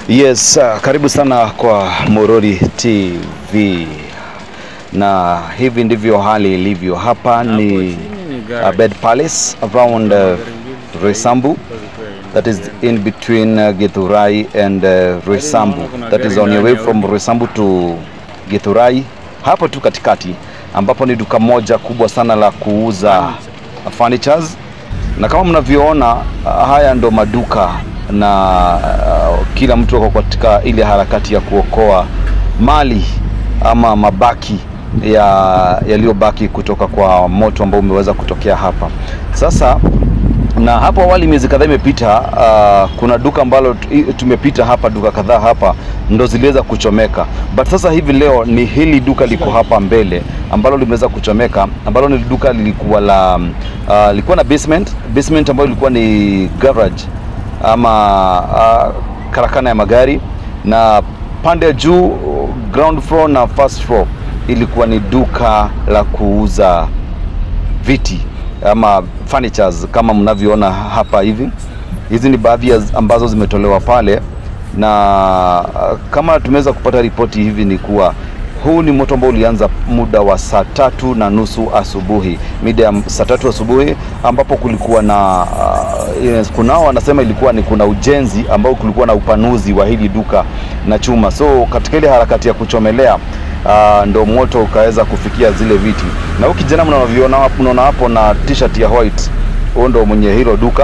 Yes, uh, karibu sana kwa Morori TV na hivi ndivyo hali ilivyo hapa. Ni uh, Bed Palace around uh, Roysambu that is in between uh, Githurai and uh, Roysambu that is on your way from Roysambu to Githurai, hapo tu katikati, ambapo ni duka moja kubwa sana la kuuza furnitures, na kama mnavyoona uh, haya ndo maduka na uh, kila mtu ako katika ile harakati ya kuokoa mali ama mabaki ya yaliyobaki kutoka kwa moto ambao umeweza kutokea hapa sasa na hapo awali miezi kadhaa imepita, uh, kuna duka ambalo tu- tumepita hapa, duka kadhaa hapa ndo ziliweza kuchomeka, but sasa hivi leo ni hili duka liko hapa mbele ambalo limeweza kuchomeka, ambalo ni duka lilikuwa la uh, lilikuwa na basement, basement ambayo ilikuwa ni garage ama uh, karakana ya magari, na pande ya juu ground floor na first floor ilikuwa ni duka la kuuza viti ama furnitures kama mnavyoona hapa hivi. Hizi ni baadhi ya ambazo zimetolewa pale, na uh, kama tumeweza kupata ripoti hivi ni kuwa huu ni moto ambao ulianza muda wa saa tatu na nusu asubuhi, mida ya saa tatu asubuhi, ambapo kulikuwa na uh, yes, kunao wanasema ilikuwa ni kuna ujenzi ambao kulikuwa na upanuzi wa hili duka na chuma, so katika ile harakati ya kuchomelea uh, ndo moto ukaweza kufikia zile viti, na huyu kijana mnavyoona hapo- mnaona hapo na t-shirt ya white, huyo ndo mwenye hilo duka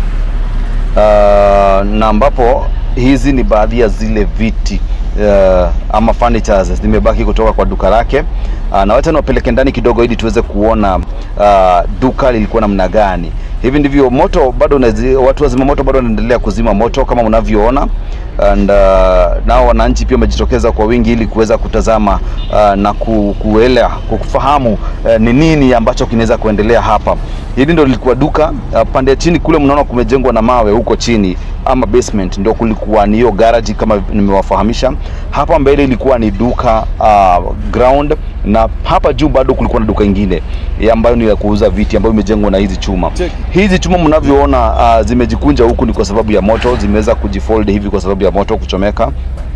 uh, na ambapo hizi ni baadhi ya zile viti uh, ama furnitures zimebaki kutoka kwa duka lake uh, na wacha niwapeleke ndani kidogo ili tuweze kuona uh, duka lilikuwa namna gani. Hivi ndivyo moto bado unazi, watu wa zimamoto bado wanaendelea kuzima moto kama mnavyoona and uh, nao wananchi pia wamejitokeza kwa wingi ili kuweza kutazama uh, na ku, kuelewa kufahamu uh, ni nini ambacho kinaweza kuendelea hapa. Hili ndio lilikuwa duka uh, pande ya chini kule mnaona kumejengwa na mawe huko chini ama basement, ndio kulikuwa ni hiyo garage kama nimewafahamisha. Hapa mbele ilikuwa ni duka uh, ground, na hapa juu bado kulikuwa na duka ingine ya ambayo ni ya kuuza viti ambayo imejengwa na hizi chuma. Hizi chuma mnavyoona uh, zimejikunja huku ni kwa sababu ya moto, zimeweza kujifold hivi kwa sababu ya moto kuchomeka.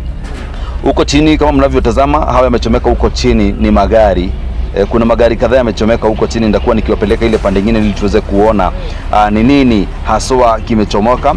Huko chini kama mnavyotazama, hawa yamechomeka huko chini ni magari e, kuna magari kadhaa yamechomeka huko chini. Nitakuwa nikiwapeleka ile pande nyingine ili tuweze kuona ah, ni nini haswa kimechomoka.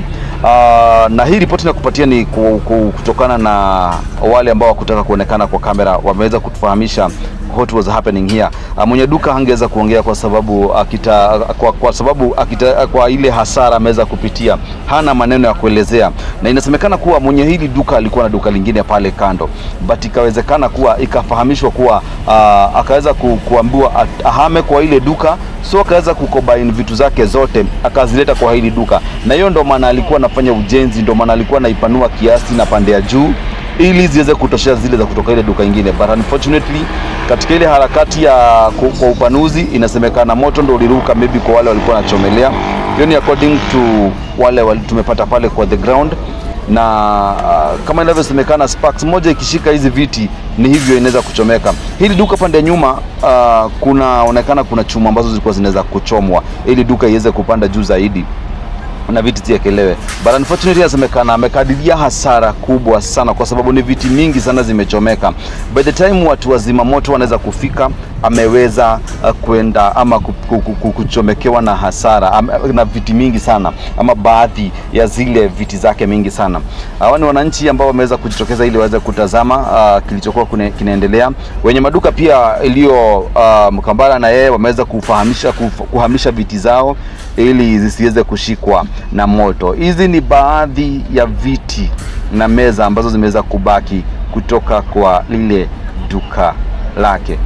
Ah, na hii ripoti nakupatia ni ku- ku- kutokana na wale ambao wakutaka kuonekana kwa kamera wameweza kutufahamisha what was happening here. Uh, mwenye duka hangeweza kuongea kwa sababu akita, kwa, kwa sababu akita, kwa ile hasara ameweza kupitia, hana maneno ya kuelezea, na inasemekana kuwa mwenye hili duka alikuwa na duka lingine pale kando, but ikawezekana kuwa ikafahamishwa kuwa uh, akaweza ku, kuambiwa at- ahame kwa ile duka, so akaweza kukobaini vitu zake zote akazileta kwa hili duka, na hiyo ndo maana alikuwa anafanya ujenzi, ndo maana alikuwa anaipanua kiasi na pande ya juu ili ziweze kutoshea zile za kutoka ile duka ingine, but unfortunately katika ile harakati ya ku- kwa upanuzi inasemekana moto ndo uliruka maybe kwa wale walikuwa wanachomelea. Hiyo ni according to wale wali tumepata pale kwa the ground, na uh, kama inavyosemekana sparks moja ikishika hizi viti ni hivyo inaweza kuchomeka. Hili duka pande ya nyuma uh, kunaonekana kuna chuma ambazo zilikuwa zinaweza kuchomwa ili duka iweze kupanda juu zaidi na viti ziekelewe, but unfortunately inasemekana amekadiria hasara kubwa sana, kwa sababu ni viti mingi sana zimechomeka. By the time watu wa zimamoto wanaweza kufika, ameweza uh, kwenda ama ku- ku- ku- ku- kuchomekewa na hasara am, na viti mingi sana ama baadhi ya zile viti zake mingi sana. Hawa ni wananchi ambao wameweza kujitokeza ili waweze kutazama uh, kilichokuwa kune- kinaendelea. Wenye maduka pia iliyo uh, mkambala na yeye wameweza kufahamisha kuf, kuhamisha viti zao ili zisiweze kushikwa na moto. Hizi ni baadhi ya viti na meza ambazo zimeweza kubaki kutoka kwa lile duka lake.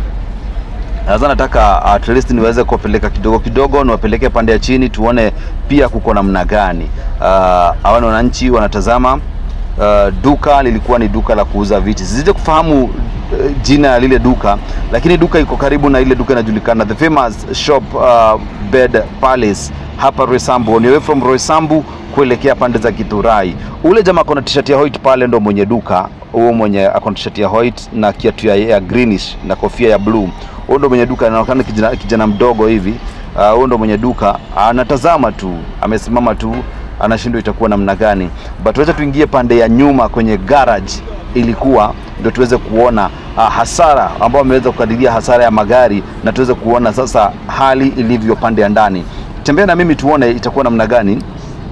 Sasa nataka at least niweze kuwapeleka kidogo kidogo, niwapeleke pande ya chini tuone pia kuko namna gani. Uh, hawa ni wananchi wanatazama. Uh, duka lilikuwa ni duka la kuuza viti. Sije kufahamu uh, jina ya lile duka, lakini duka iko karibu na ile duka inajulikana the famous shop uh, Bed Palace hapa Roysambu, on your way from Roysambu kuelekea pande za Githurai. Ule jamaa akona t-shirt ya white pale ndo mwenye duka huo, mwenye akona t-shirt ya white na kiatu ya, ya greenish na kofia ya blue. Huo ndo mwenye duka, anaonekana kijana, kijana mdogo hivi. Uh, huo ndo mwenye duka anatazama tu, amesimama tu anashindwa itakuwa namna gani, but wacha tuingie pande ya nyuma kwenye garage ilikuwa ndio tuweze kuona uh, hasara ambayo ameweza kukadiria hasara ya magari na tuweze kuona sasa hali ilivyo pande ya ndani. Tembea na mimi tuone itakuwa namna gani.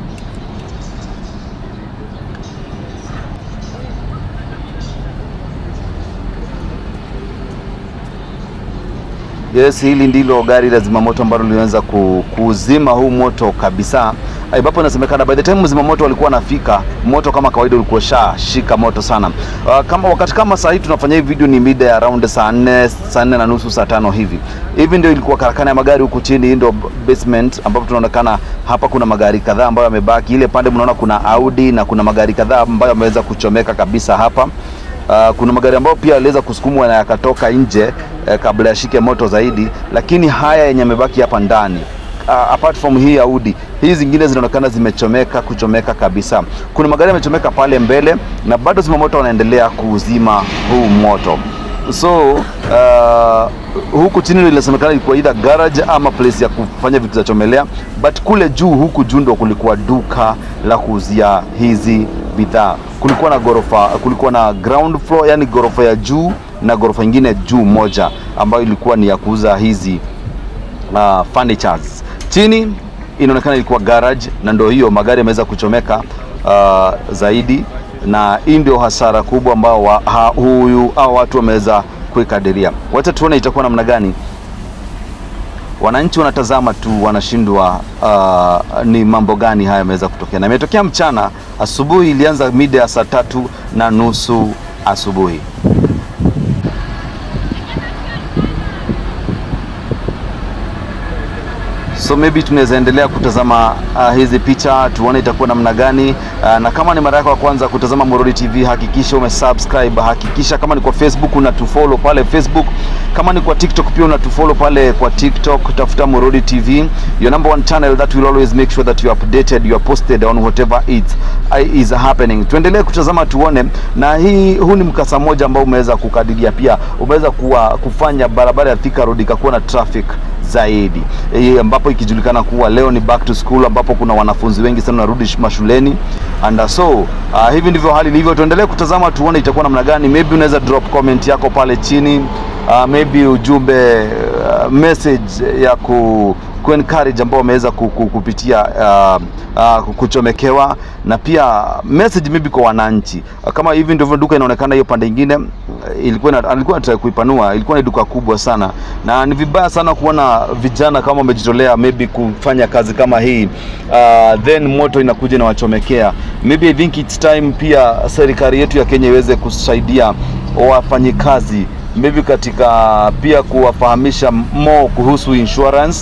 Yes, hili ndilo gari la zimamoto ambalo liliweza ku- kuuzima huu moto kabisa, ambapo inasemekana by the time zimamoto walikuwa wanafika, moto kama kawaida ulikuwa shika moto sana. Uh, kama wakati kama saa hii tunafanya hii video ni mida ya around saa nne saa nne na nusu saa tano hivi hivi, ndio ilikuwa karakana ya magari huku chini. Hii ndio basement ambapo tunaonekana hapa, kuna magari kadhaa ambayo yamebaki. Ile pande mnaona kuna Audi na kuna magari kadhaa ambayo yameweza kuchomeka kabisa hapa. Uh, kuna magari ambayo pia yaliweza kusukumwa na yakatoka nje eh, kabla yashike moto zaidi, lakini haya yenye yamebaki hapa ndani uh, apart from hii Audi, hizi zingine zinaonekana zimechomeka kuchomeka kabisa. Kuna magari yamechomeka pale mbele na bado zimamoto wanaendelea kuuzima huu moto so uh, huku chini ndio inasemekana ilikuwa either garage ama place ya kufanya vitu za chomelea, but kule juu, huku juu ndo kulikuwa duka la kuuzia hizi bidhaa. Kulikuwa na gorofa, kulikuwa na ground floor, yani gorofa ya juu na gorofa nyingine juu moja ambayo ilikuwa ni ya kuuza hizi uh, furnitures. Chini inaonekana ilikuwa garage, na ndio hiyo magari yameweza kuchomeka uh, zaidi, na hii ndio hasara kubwa ambao wa, ha, huyu au watu wameweza kuikadiria. Wacha tuone itakuwa namna gani. Wananchi wanatazama tu, wanashindwa uh, ni mambo gani haya yameweza kutokea, na imetokea mchana. Asubuhi ilianza mida ya saa tatu na nusu asubuhi. so maybe tunaweza endelea kutazama uh, hizi picha tuone itakuwa namna gani. Uh, na kama ni mara yako ya kwanza kutazama Murudi TV, hakikisha umesubscribe, hakikisha kama ni kwa Facebook unatufollow pale Facebook, kama ni kwa TikTok pia unatufollow pale kwa TikTok, tafuta Murudi TV, your number one channel that will always make sure that you are updated, you are posted on whatever it is happening. Tuendelee kutazama tuone, na hii huu ni mkasa mmoja ambao umeweza kukadiria, pia umeweza kuwa kufanya barabara ya Thika Road ikakuwa na traffic zaidi e, ambapo ikijulikana kuwa leo ni back to school ambapo kuna wanafunzi wengi sana wanarudi mashuleni and so uh, hivi ndivyo hali ilivyo. Tuendelee kutazama tuone itakuwa namna gani. Maybe unaweza drop comment yako pale chini uh, maybe ujumbe uh, message ya ku ku encourage ambao wameweza kupitia uh, uh, kuchomekewa na pia message maybe kwa wananchi uh, kama hivi ndivyo duka inaonekana. Hiyo pande nyingine ilikuwa na, alikuwa anataka kuipanua, ilikuwa ni duka kubwa sana, na ni vibaya sana kuona vijana kama wamejitolea maybe kufanya kazi kama hii uh, then moto inakuja inawachomekea. Maybe I think it's time pia serikali yetu ya Kenya iweze kusaidia wafanyikazi maybe katika pia kuwafahamisha more kuhusu insurance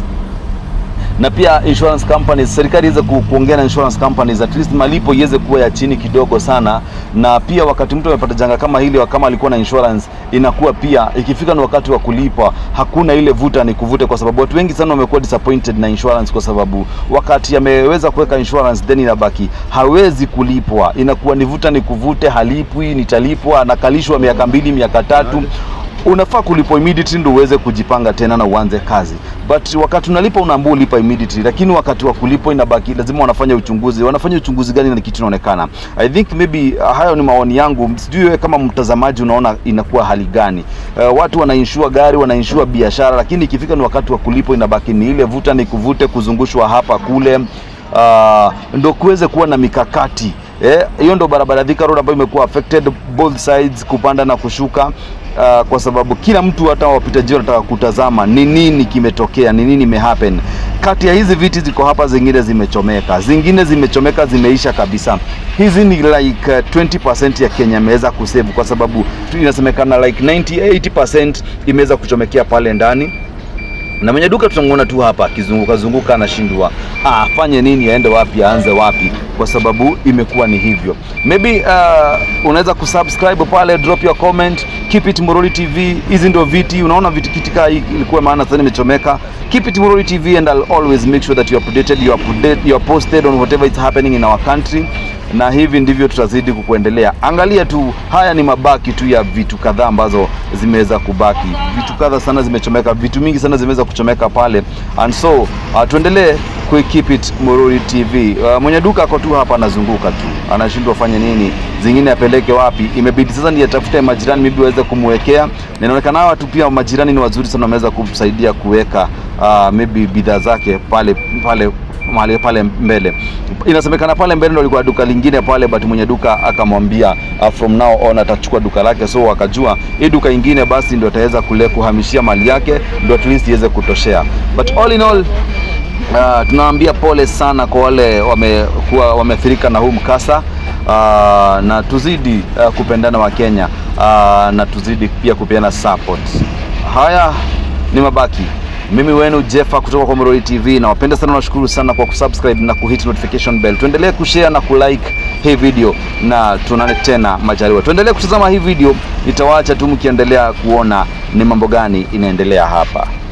na pia insurance companies, serikali iweze kuongea na insurance companies, at least malipo iweze kuwa ya chini kidogo sana, na pia wakati mtu amepata janga kama hili, kama alikuwa na insurance, inakuwa pia ikifika ni wakati wa kulipa, hakuna ile vuta ni kuvute, kwa sababu watu wengi sana wamekuwa disappointed na insurance, kwa sababu wakati ameweza kuweka insurance then inabaki hawezi kulipwa, inakuwa ni vuta ni kuvute, halipwi, nitalipwa, anakalishwa miaka mbili, miaka tatu unafaa kulipwa immediately ndio uweze kujipanga tena na uanze kazi, but wakati unalipa unaambua ulipa immediately, lakini wakati wa kulipwa inabaki lazima wanafanya uchunguzi. Wanafanya uchunguzi gani na kitu inaonekana? I think maybe uh, hayo ni maoni yangu, sijui wewe kama mtazamaji unaona inakuwa hali gani? Uh, watu wanainsure gari, wanainsure biashara, lakini ikifika ni wakati wa kulipwa inabaki ni ile vuta ni kuvute, kuzungushwa hapa kule, uh, ndo kuweze kuwa na mikakati hiyo eh, ndo barabara Thika Road ambayo imekuwa affected both sides, kupanda na kushuka. Uh, kwa sababu kila mtu hata wapita njia wanataka kutazama ni nini kimetokea, ni nini imehappen. Kati ya hizi viti ziko hapa, zingine zimechomeka, zingine zimechomeka zimeisha kabisa. Hizi ni like uh, 20% ya Kenya imeweza kusave, kwa sababu inasemekana like 90 80% imeweza kuchomekea pale ndani na mwenye duka tunamuona tu hapa akizunguka zunguka, anashindwa afanye nini, aende wapi, aanze wapi, kwa sababu imekuwa ni hivyo. Maybe uh, unaweza kusubscribe pale, drop your comment, keep it Murudi TV. Hizi ndio viti, unaona viti kitika hii ilikuwa maana sana imechomeka. Keep it Murudi TV and I'll always make sure that you are updated, you are updated, you are posted on whatever is happening in our country na hivi ndivyo tutazidi kukuendelea. Angalia tu, haya ni mabaki tu ya vitu kadhaa ambazo zimeweza kubaki. Vitu kadhaa sana zimechomeka, vitu mingi sana zimeweza kuchomeka pale, and so uh, tuendelee ku keep it Mururi TV. Uh, mwenye duka ako tu hapa anazunguka tu, anashindwa afanye nini, zingine apeleke wapi. Imebidi sasa ndiye atafute majirani maybe waweze kumwekea, na inaonekana hawa tu pia majirani ni wazuri sana, wameweza kumsaidia kuweka uh, maybe bidhaa zake pale pale mahali pale mbele. Inasemekana pale mbele ndo alikuwa duka lingine pale, but mwenye duka akamwambia uh, from now on atachukua duka lake, so akajua hii duka ingine basi ndo ataweza kule kuhamishia mali yake, ndo at least iweze kutoshea, but all in all Uh, tunawaambia pole sana kwa wale wamekuwa wameathirika na huu mkasa uh, na tuzidi uh, kupendana wa Kenya uh, na tuzidi pia kupeana support. Haya ni mabaki. Mimi wenu Jeffa kutoka kwa Mururi TV na wapenda sana, nashukuru sana kwa kusubscribe na kuhit notification bell. Tuendelee kushare na kulike hii video na tuonane tena majaliwa. Tuendelee kutazama hii video, nitawaacha tu mkiendelea kuona ni mambo gani inaendelea hapa.